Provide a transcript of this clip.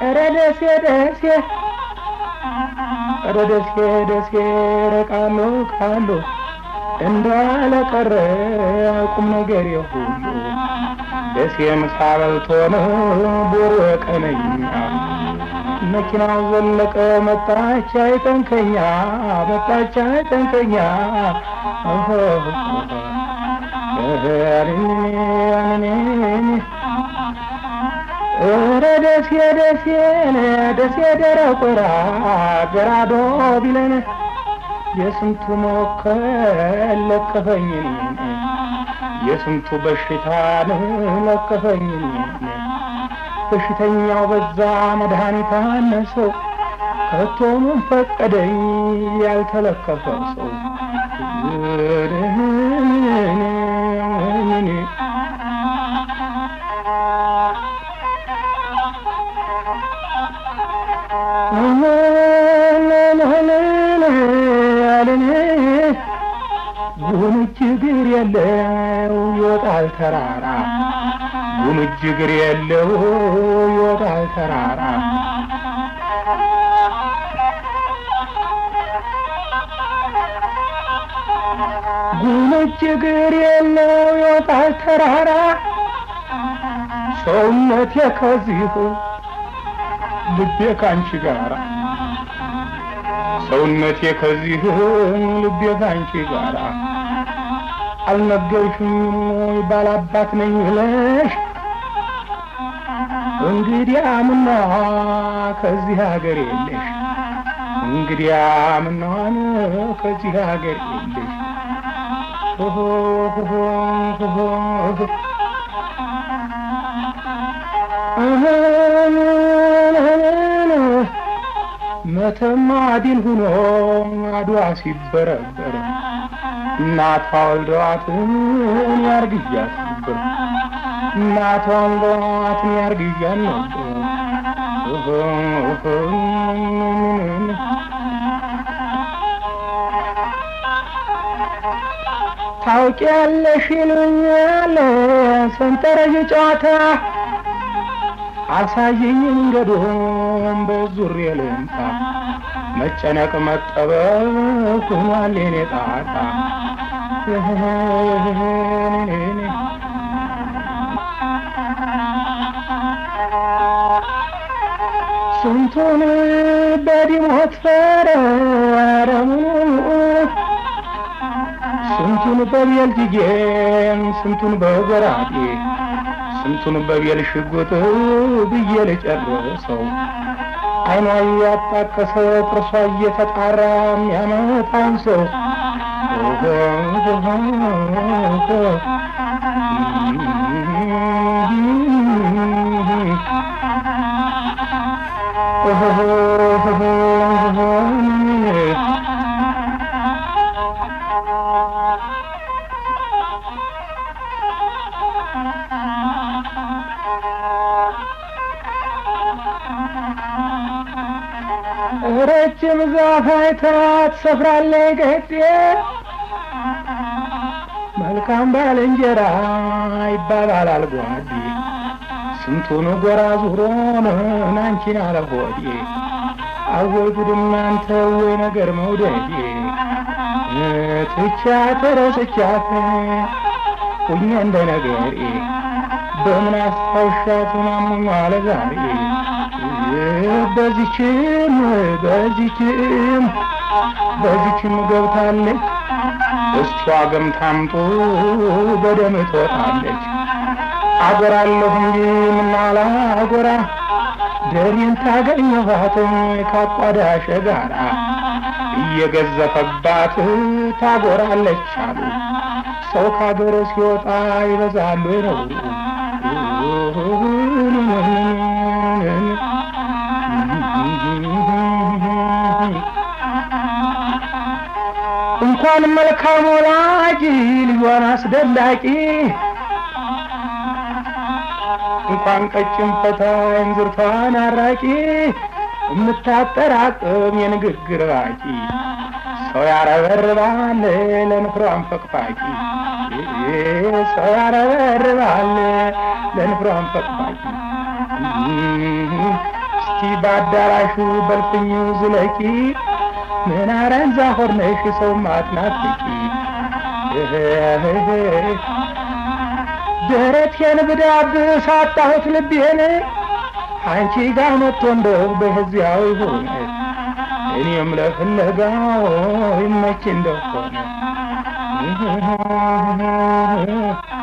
ኧረ ደሴ ደሴ ኧረ ደሴ ደሴ ረቃሎ ቃሎ እንዳለ ቀረ ቁም ነገር የሁሉ ደሴ ምሳ በልቶ ነው ቦሮ ቀነኛ መኪናው ዘለቀ መጣች አይጠንከኛ መጣች አይጠንከኛ ኧረ ደሴ ደሴ ደሴ ደረቆራ ገራዶ ቢለን የስንቱ መወከል ለከፈኝ የስንቱ በሽታን ለከፈኝ በሽተኛው በዛ መድኃኒት አነሰው ከቶ ምን ፈቀደኝ ያልተለከፈ ሰው ጉምጅ እግር የለው ይወጣል ተራራ ጉምጅ እግር የለው ይወጣል ተራራ ጉምጅ እግር የለው ይወጣል ተራራ ሰውነቴ ከዚህ ልቤ ካንቺ ጋራ ሰውነቴ ከዚህ ልቤ ካንቺ ጋራ አልነገርሽኝም ወይ ባላባት ነኝ ብለሽ እንግዲያ ምነዋ ከዚህ ሀገር የለሽ እንግዲያ ምነዋን ከዚህ ሀገር የለሽ መተማ ድል ሁኖ አድዋ ሲበረበር እናቷ ወልደዋትን ያርግዣት ነበር እናቷ ወልደዋትን ያርግዣት ነበር ታውቂያለሽ ይሉኛል ሰንጠረዥ ጨዋታ አሳየኝ መንገዱን በዙሬ ልምጣ መጨነቅ መጠበብ ሆኗል የኔ ጣጣ ስንቱን በዲሞት ፈረረሙ ስንቱን በቤልጅጌም ስንቱን በጎራዴ ስንቱን በቤል ሽጉጥ ብዬ ልጨርሰው አይኗ እያጣቀሰ ጥርሷ እየተጣራ የሚያመጣን ሰው ረጅም ዛፍ አይታ ትሰፍራለች ገጤ መልካም ባልንጀራ ይባባላል ጓዴ ስንቱን ጎራ ዙሮን አንቺን አለ ሆዴ አወይ ጉድ እናንተ ወይ ነገር መውደዴ ትቻት ረስቻት ሁኜ እንደ ነገሬ በምን አስታውሻት ምናምን አለ ዛሬ በዚችም በዚችም በዚችም ገብታለች እሷ ገምታምጡ በደም ትወጣለች አጎራለሁ እንጂ ምናላ አጎራ ደሬን ታገኘኋት ካቋዳሸ ጋራ እየገዘፈባት ታጎራለች አሉ ሰው ካገር ሲወጣ ይበዛሉ ነው እንኳን መልካም ወላጅ ልጇን አስደላቂ እንኳን ቀጭን ፈታይ እንዝርቷን አራቂ የምታጠራቅም የንግግር ባቂ ሰው ያረበርባል ለንፍሯን ፈቅፋቂ ሰው ያረበርባል ለንፍሯን ፈቅፋቂ እስቲ በአዳራሹ በልፍኙ ዝለቂ ምን አረንዛ ሆርነሽ ሰው ማትናፍቂ ደረቴን ብዳብስ አጣሁት ልቤን አንቺ ጋር መጥቶ እንደው በህዚያው ይሆን እኔም ለፍለጋው ይመች እንደሆነ